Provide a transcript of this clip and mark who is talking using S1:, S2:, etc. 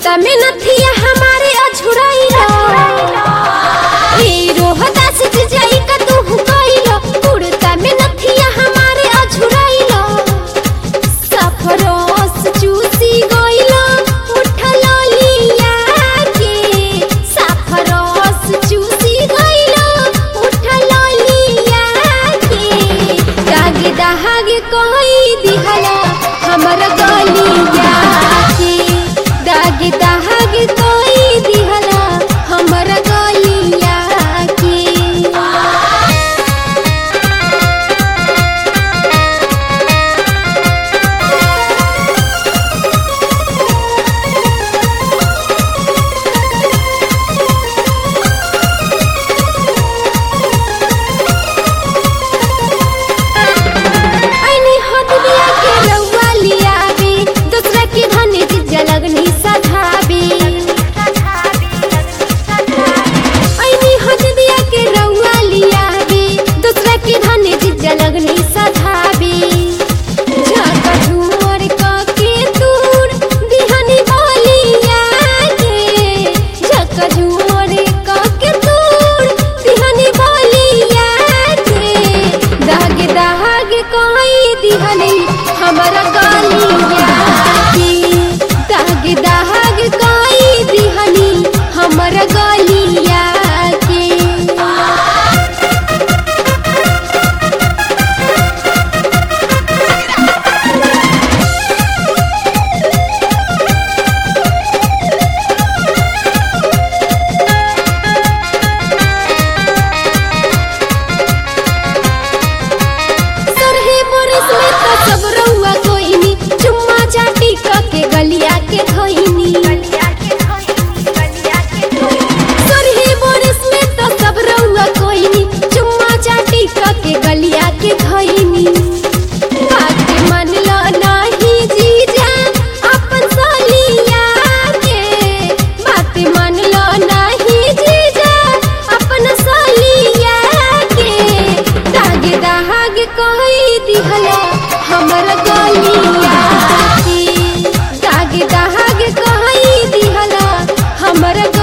S1: कुर्ता में नथिया हमारे अझुराइलो ए रोहतास जाई का तू हुकाइलो कुर्ता में नथिया हमारे अझुराइलो सफरोस चूसी गइलो उठलो लिया के सफरोस चूसी गइलो उठलो लिया के दाग दहाग कोई दिहला हमर गलिया के दाग दहाग कोई दिहला हमर गलिया के ऐनी हद बिया के रउआ लियाबे दूसरा के धने जिज्जा लगनी सधाबे ऐनी हद बिया के रउआ लियाबे दूसरा के धने जिज्जा लगनी सधाबे झाका झूमर क के दूर दिहनी बोलिया के झाका झूमर क के दूर दिहनी बोलिया के दाग दाग कोई दिहनी हमरा गलिया के दाग दाग कोई दिहनी हमरा गलिया के सरहे बरस में तो सब रउआ कोइनी चुम्मा चाटी क के गलिया के धइनी सरहे बरस में तो सब रउआ कोइनी चुम्मा चाटी क के गलिया के धइनी बात मन लो नाही जीजा अपन सलिया के बात मन लो नाही जीजा अपन सलिया के दाग दाग कोई दिहला हमर गलिया के दाग दाग कोई दिहला हमर